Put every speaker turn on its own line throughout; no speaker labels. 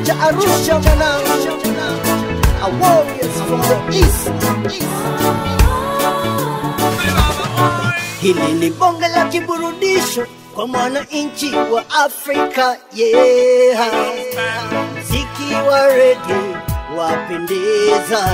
cha Arusha mwanangu A warriors from the east, east. Hili ni bonge la kiburudisho kwa mwananchi wa Afrika yeah. Mziki wa rege wapendeza,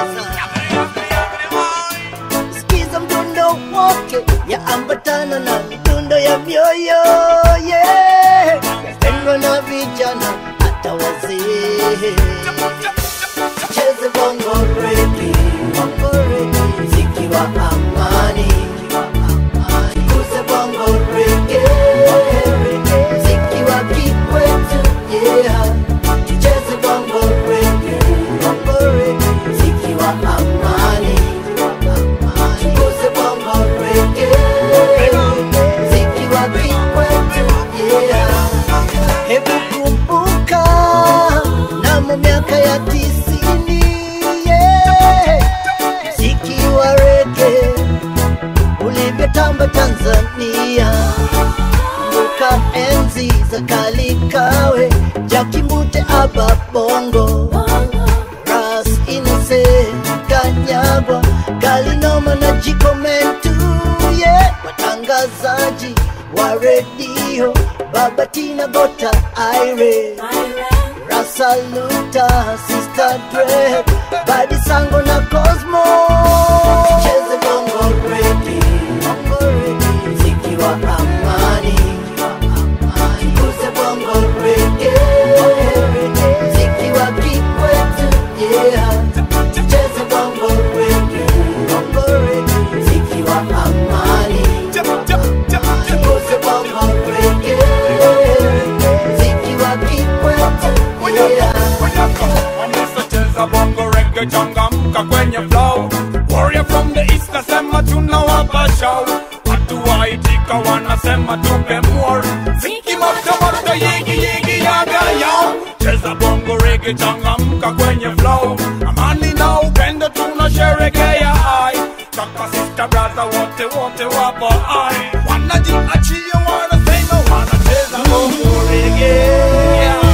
sikiza mdundo wake yaambatana na midundo ya mioyo yeah. Yapendwa na vijana hata wazee cheze bongo rege, bongo rege, mziki wa amani, kuze bongo rege, mziki wa kikwetu yeah, tucheze bongo rege, bongo rege, mziki wa amani, kuze bongo rege, mziki wa kikwetu yeah. Hebu kumbuka namo miaka ya tisini yeah. Mziki wa rege ulivyotamba Tanzania, kumbuka enzi za Kalikawe, Jakimute, Aba Bongo, Ras Innocent, Kanyagwa, Galinoma na Jikomentu yeah. Watangazaji wa redio Baba Tina Gota Ire Rasaluta Sister Dre Badi Sango na Cosmo Cheze bongo reggae Bongo reggae Mziki wa amani Kuze bongo reggae Mziki wa kikwetu Yeah Cheze bongo reggae Bongo reggae Mziki wa amani Kuze bongo reggae Mziki wa kikwetu Yeah
Wamesacheza bongo reggae changamka kwenye flow Warrior from the east nasema tunawapa show Watu waitika wanasema tupe more Ziki moto moto yigi yigi yaga yao Cheza bongo reggae changamka kwenye flow Amani na upendo tunasherekea ai Kaka sister brother wote wote wapo ai Wanajiachia wanasema wanacheza bongo reggae yeah.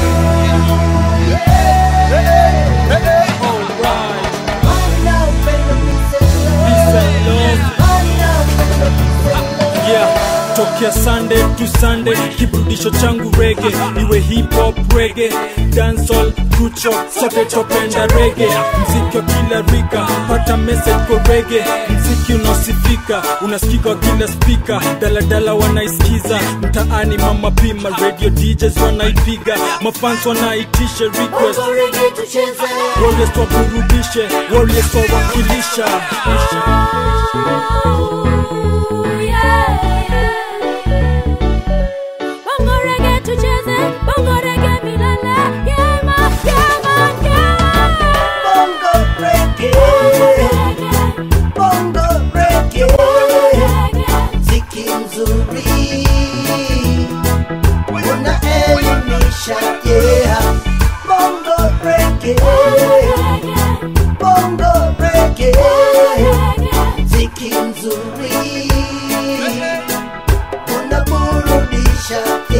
yeah tokea sunday to sunday kiburudisho changu rege iwe hip hop rege dancehall kucho sote topenda rege mziki wa kila rika pata message kwa rege mziki unaosifika unasikika wa kila spika daladala wanaisikiza mtaani mama pima radio djs wanaipiga mafans wanaitisha request warriors waburudishe warriors wawakilisha
Bongo reggae tucheze, bongo reggae milele. Yeah, man, yeah, man, yeah.
Bongo reggae Bongo reggae Mziki mzuri Unaelimisha yeah Bongo reggae Bongo reggae Mziki mzuri Unaburudisha